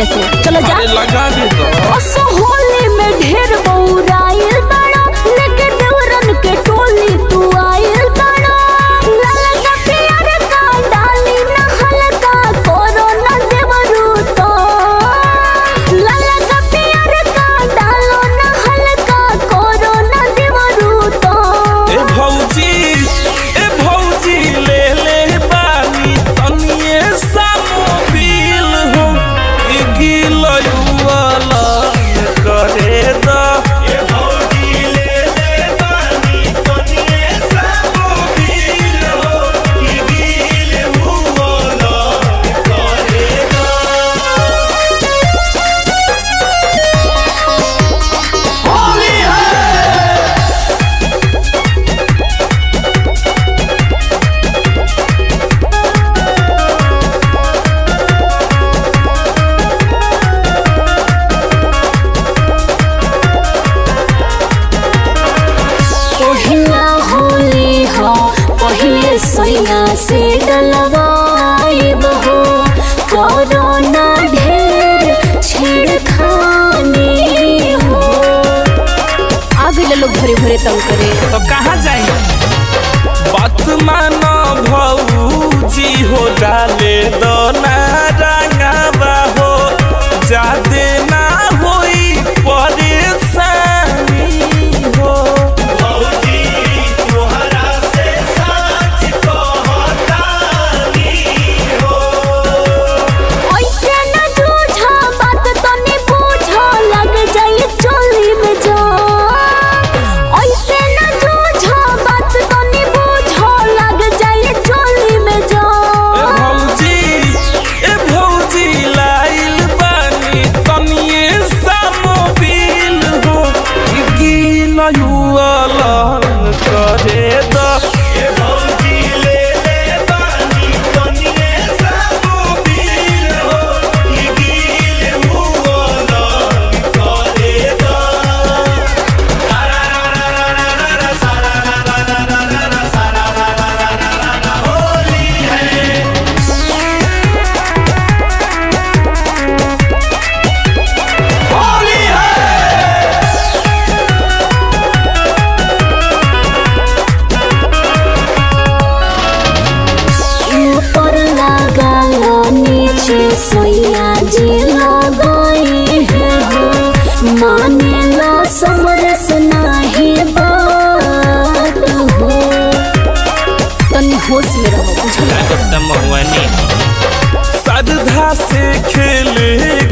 से चलो जा अरे लगा दे तो असो होली में ढेर बौराइल बड़ा लेके देवरन के टोली तू आइल बड़ा ललका प्यार का डाली न हल्का कोरोना देवरू तो ललका प्यार का डालो न हल्का कोरोना देवरू तो ए भौजी ए भौजी ले ले बानी तनिए सामोबिल हो ई गिलयुवाला करे दा ए भौजी ले ले बानी तनिए सामोबिल हो ई गिलयुवाला करे दा होली है पहिला होली हो पहिले सैया से डलवाइब हो कोरोना ढेर छेड़खानी हो आ गइल लोग भरे भरे तंग करे तो कहाँ जाएंगे बात मानो भौजी हो डाले दो ना रंगावा हो जादे ना होई परेशानी हो भौजी तोहरा से सच कहतानी हो ऐसे न जूझा बात तनी बूझा लग जाई चोली में जा ऐसे न जूझा बात तनी बूझा लग जाई चोली में जा ए भौजी ए भौजी लाइल बानी तनिए सामोबिल हो ई गिलयुवाला करे दा ए भौजी ले ले बानी तनिए सामोबिल हो ई गिलयुवाला करे दा होली है ऊपर लगालो नीचे सोया जी लगाई है हो माने ला समरस नाही बात हो तनी होश में रहो बुझल श्रद्धा से खेले